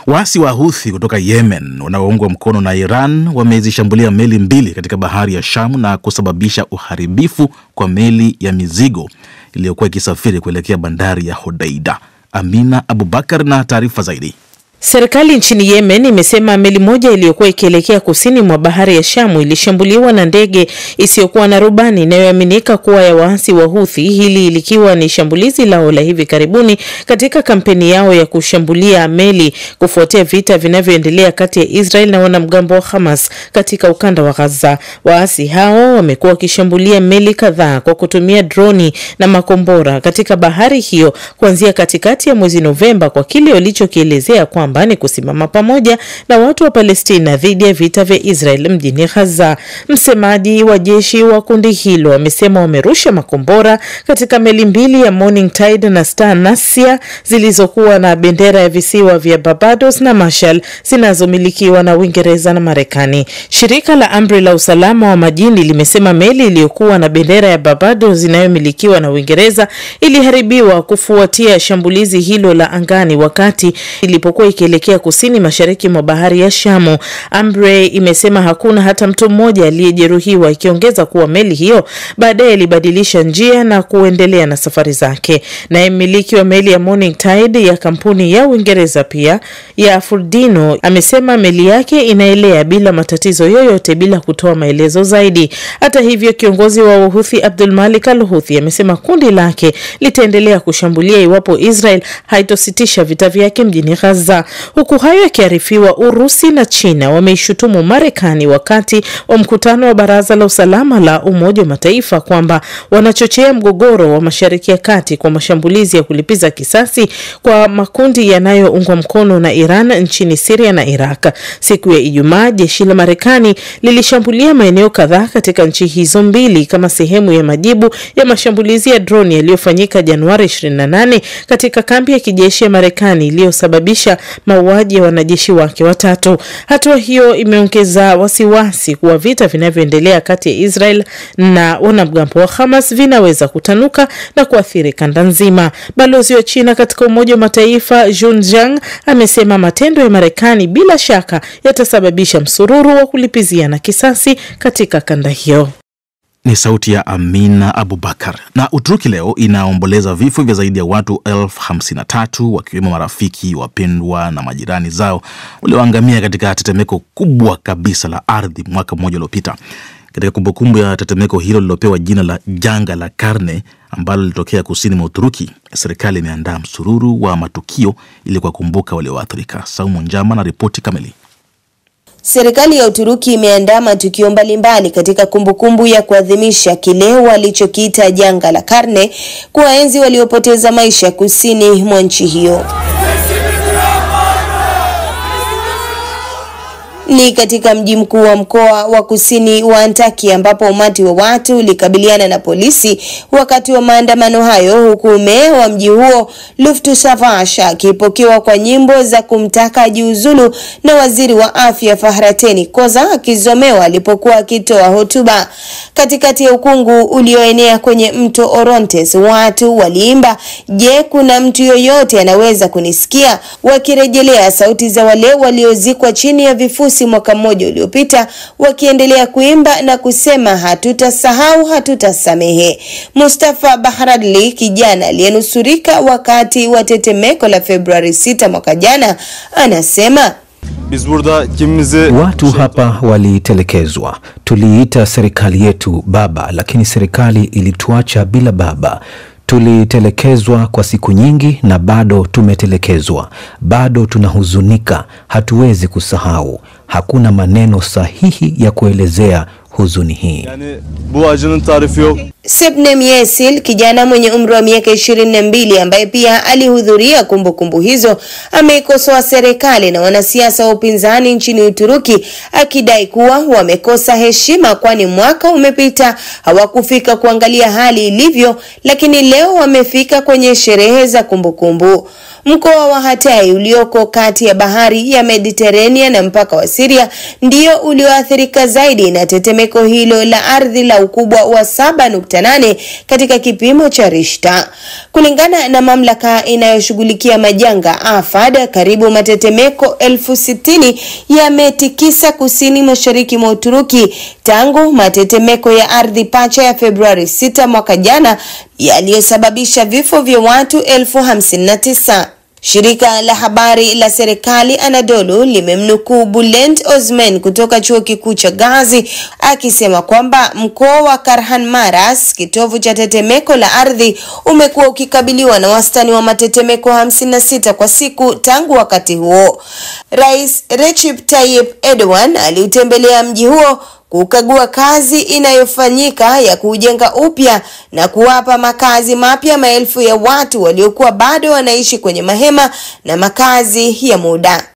Waasi wa Houthi kutoka Yemen wanaoungwa mkono na Iran wamezishambulia meli mbili katika bahari ya Shamu na kusababisha uharibifu kwa meli ya mizigo iliyokuwa ikisafiri kuelekea bandari ya Hodeida. Amina Abubakar na taarifa zaidi. Serikali nchini Yemen imesema meli moja iliyokuwa ikielekea kusini mwa bahari ya Shamu ilishambuliwa na ndege isiyokuwa na rubani inayoaminika kuwa ya waasi wa Houthi, hili likiwa ni shambulizi lao la hivi karibuni katika kampeni yao ya kushambulia meli kufuatia vita vinavyoendelea kati ya Israel na wanamgambo wa Hamas katika ukanda wa Gaza. Waasi hao wamekuwa wakishambulia meli kadhaa kwa kutumia droni na makombora katika bahari hiyo kuanzia katikati ya mwezi Novemba kwa kile walichokielezea kwamba ni kusimama pamoja na watu wa Palestina dhidi ya vita vya Israel mjini Gaza. Msemaji wa jeshi wa kundi hilo amesema wamerusha makombora katika meli mbili ya Morning Tide na Star Nasia zilizokuwa na bendera ya visiwa vya Barbados na Marshall zinazomilikiwa na Uingereza na Marekani. Shirika la Amri la usalama wa majini limesema meli iliyokuwa na bendera ya Barbados inayomilikiwa na Uingereza iliharibiwa kufuatia shambulizi hilo la angani wakati ilipokuwa ikielekea kusini mashariki mwa bahari ya Shamu. Ambre imesema hakuna hata mtu mmoja aliyejeruhiwa, ikiongeza kuwa meli hiyo baadaye ilibadilisha njia na kuendelea na safari zake. Naye mmiliki wa meli ya Morning Tide ya kampuni ya Uingereza pia ya Furdino amesema meli yake inaelea bila matatizo yoyote bila kutoa maelezo zaidi. Hata hivyo, kiongozi wa Uhuthi Abdul Malik Al Huthi amesema kundi lake litaendelea kushambulia iwapo Israel haitositisha vita vyake mjini Gaza. Huku hayo yakiarifiwa, Urusi na China wameishutumu Marekani wakati wa mkutano wa Baraza la Usalama la Umoja wa Mataifa kwamba wanachochea mgogoro wa Mashariki ya Kati kwa mashambulizi ya kulipiza kisasi kwa makundi yanayoungwa mkono na Iran nchini Siria na Iraq. Siku ya Ijumaa, jeshi la Marekani lilishambulia maeneo kadhaa katika nchi hizo mbili kama sehemu ya majibu ya mashambulizi ya droni yaliyofanyika Januari 28 katika kambi ya kijeshi ya Marekani iliyosababisha mauaji ya wanajeshi wake watatu. Hatua hiyo imeongeza wasiwasi kuwa vita vinavyoendelea kati ya Israel na wanamgambo wa Hamas vinaweza kutanuka na kuathiri kanda nzima. Balozi wa China katika Umoja wa Mataifa Jun Jiang amesema matendo ya Marekani bila shaka yatasababisha msururu wa kulipiziana kisasi katika kanda hiyo. Ni sauti ya Amina Abubakar. Na Uturuki leo inaomboleza vifo vya zaidi ya watu elfu hamsini na tatu wakiwemo marafiki, wapendwa na majirani zao walioangamia katika tetemeko kubwa kabisa la ardhi mwaka mmoja uliopita. Katika kumbukumbu ya tetemeko hilo lililopewa jina la janga la karne ambalo lilitokea kusini mwa Uturuki, serikali imeandaa msururu wa matukio ili kuwakumbuka walioathirika. Saumu Njama na ripoti kamili. Serikali ya Uturuki imeandaa matukio mbalimbali katika kumbukumbu ya kuadhimisha kile walichokiita janga la karne, kuwaenzi waliopoteza maisha kusini mwa nchi hiyo. Ni katika mji mkuu wa mkoa wa kusini wa Antakya ambapo umati wa watu ulikabiliana na polisi wakati wa maandamano hayo, huku meya wa mji huo Luftu Savaş akipokewa kwa nyimbo za kumtaka ajiuzulu na waziri wa afya Fahrettin Koca akizomewa alipokuwa akitoa hotuba. Katikati ya ukungu ulioenea kwenye mto Orontes, watu waliimba, je, kuna mtu yoyote anaweza kunisikia, wakirejelea sauti za wale waliozikwa chini ya vifusi mwaka mmoja uliopita wakiendelea kuimba na kusema hatutasahau, hatutasamehe. Mustafa Bahradli, kijana aliyenusurika wakati wa tetemeko la Februari 6 mwaka jana, anasema Biz burada kimimizi Watu hapa walitelekezwa. Tuliita serikali yetu baba, lakini serikali ilituacha bila baba. Tulitelekezwa kwa siku nyingi na bado tumetelekezwa. Bado tunahuzunika, hatuwezi kusahau. Hakuna maneno sahihi ya kuelezea huzuni hii. yani bu acının tarifi yok. Sebnem Yesil, kijana mwenye umri wa miaka ishirini na mbili ambaye pia alihudhuria kumbukumbu hizo, ameikosoa serikali na wanasiasa wa upinzani nchini Uturuki akidai kuwa wamekosa heshima, kwani mwaka umepita hawakufika kuangalia hali ilivyo, lakini leo wamefika kwenye sherehe za kumbukumbu. Mkoa wa Hatay ulioko kati ya bahari ya Mediterania na mpaka wa Syria ndio ulioathirika zaidi na tetemeko hilo la ardhi la ukubwa wa 7.8 6.8 katika kipimo cha Richter. Kulingana na mamlaka inayoshughulikia majanga AFAD, karibu matetemeko elfu sitini yametikisa kusini mashariki mwa Uturuki tangu matetemeko ya ardhi pacha ya Februari 6 mwaka jana yaliyosababisha vifo vya watu elfu hamsini na tisa. Shirika la habari la serikali Anadolu limemnukuu Bulent Osman kutoka chuo kikuu cha Gazi akisema kwamba mkoa wa Kahramanmaras, kitovu cha tetemeko la ardhi, umekuwa ukikabiliwa na wastani wa matetemeko 56 kwa siku tangu wakati huo. Rais Recep Tayyip Erdogan aliutembelea mji huo kukagua kazi inayofanyika ya kuujenga upya na kuwapa makazi mapya maelfu ya watu waliokuwa bado wanaishi kwenye mahema na makazi ya muda.